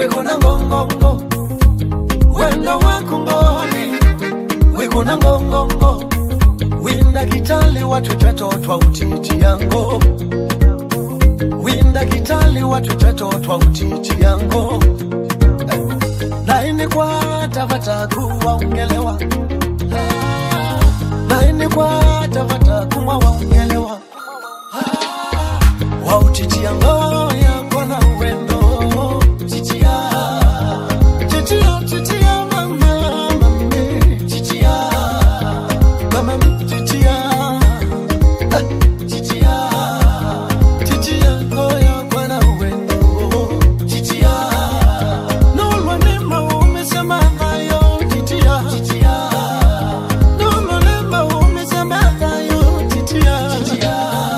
wekona ngongongo wendo wakungoni wekona ngongongo winda kitali watu tatotwa utiti yango winda kitali watu tatotwa utiti yango naini kwa tavataku waungelewa naini kwa tavataku waungelewa wautitia ngoya kona uwendo titia titia titia mama mami titia mama mi titia Ah, titia titia ngoya kona uwendo titia nolwa nema umesema nayo titia titia nolwa nema umesema nayo titia titia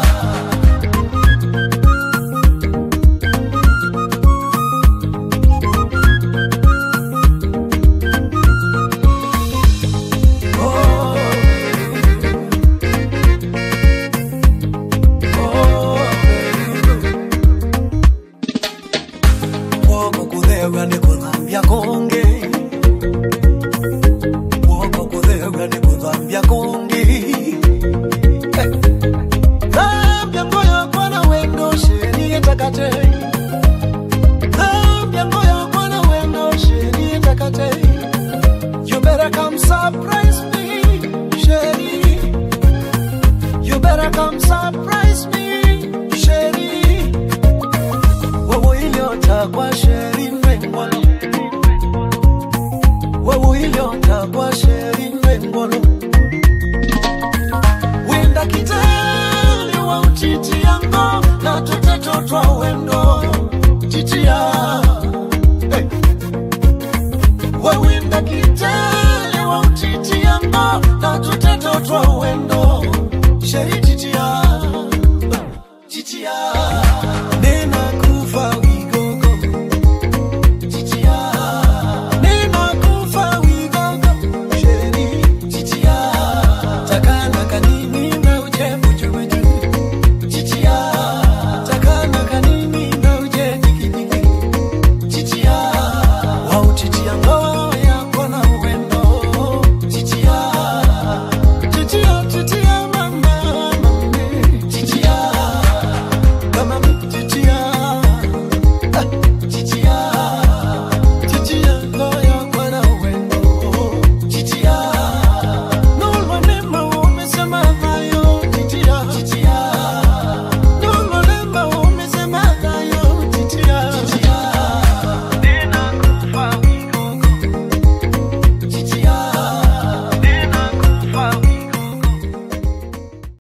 Woko kuthega ni kuthambia konge Woko kuthega ni kuthambia konge Eh. Thambia ngoyo kwana wendo sherie takate Thambia ngoyo kwana wendo sherie takate You better come surprise me, Sherry. You better come surprise me, Sherry. Wewe iliota kwa Sherry Mbengolo. Wewe iliota kwa Sherry Mbengolo. Winda kitali wa utiti yango na tuteto twa wendo titia. Hey wawinda kitele wa utiti yango na tuteto twa uwendo sheri titia titia